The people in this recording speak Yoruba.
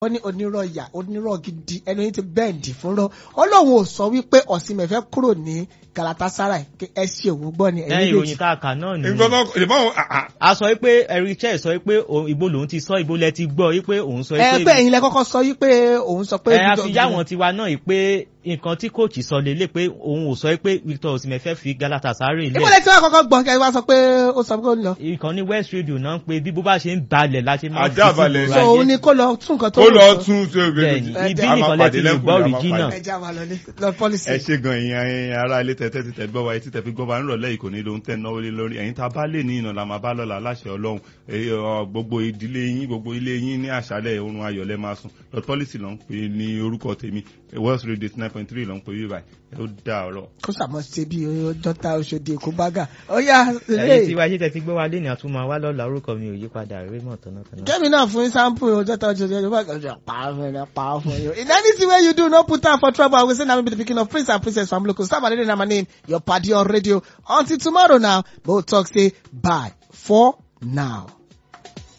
ó ní onírọ̀ ìyà onírọ̀ gidi ẹni yìí ti bẹ́ẹ̀dì fúnrọ́ ọlọ́run ò sọ wípé ọ̀sìnmẹ̀ fẹ́ kúrò ní galatasaray kí ẹ ṣe òun gbọ́ ni lẹ́yìn ẹ̀yìn ìròyìn tá a kà náà ni nǹkan náà ìbọn àà a sọ pé eric chel sọ pé òun- ibo lòun ti sọ ibo lẹ ti gbọ́ pé òun sọ ẹ pé ẹ̀yin lẹ kọ́kọ́ sọ wípé òun sọ pé ẹ a fi yá wọn tiwa náà yìí pé nǹkan tí kóòtù sọ lélẹ̀ pé òun ò sọ pé victor osimhen fẹ́ fi galatasaray ìbò lẹ̀ lẹ tí wọn kọ́kọ́ gbọ́ kẹ́ ẹ wá sọ pé ó sọ pé ó ń lọ ìkànnì west radio náà ń pe bí bó bá ṣe ń balẹ̀ la ṣe máa Ajá sí balẹ̀. gbogbo so ayé. òun ni kó lọ tún nǹkan tó ó ń lọ sọ. tún ṣe Bẹ́ẹ̀ni, ògbé ibi a máa nìkan lẹ pàdé ti lè lẹ́kùn gbọ́ a máa original. pàdé. ẹ já wa lọ ní lọ pọ́lísì. ẹ ṣe gan ìyẹn ẹyin ará ilé tẹtẹ títẹ gbọ́ wa etí tẹ fi gbọ́ wa nírọ̀lẹ́ ìkò ní lóhun tẹ́ náwó lé lórí ẹ̀yin tá a bá lè ní ìnà la máa bá lọ́la láṣẹ ọlọ́run èyí, ọ, gbogbo ìdílé yín gbogbo ilé yín ní àṣálẹ̀ oorun ayọ̀lẹ́ máa sùn lord policy ló ń pè é ní orúkọ tèmi west radio nine point three ló ń pè é báyìí ẹ ó dá ọ̀rọ̀. kó sàmọ́ ṣe bí dọ́tà oṣòdì èkó bágà ó yá ẹ̀yin tí ilé wáyé ṣe tẹ fi gbọ́ wa lé ní àtúmọ̀ wa lọ́la orúkọ mi ò yí padà raymond tọ́nàtọ́nà. kẹ́mi náà fún sample dọ́tà oṣòdì èkó bágà ọjọ́ pa fún ẹ pa fún ẹ. in anything wey you do no put am for trouble i will say na me be the pikin of prince and princess from local sábà lédè na my name your padi on radio until tomorrow now mo talk say bye for now.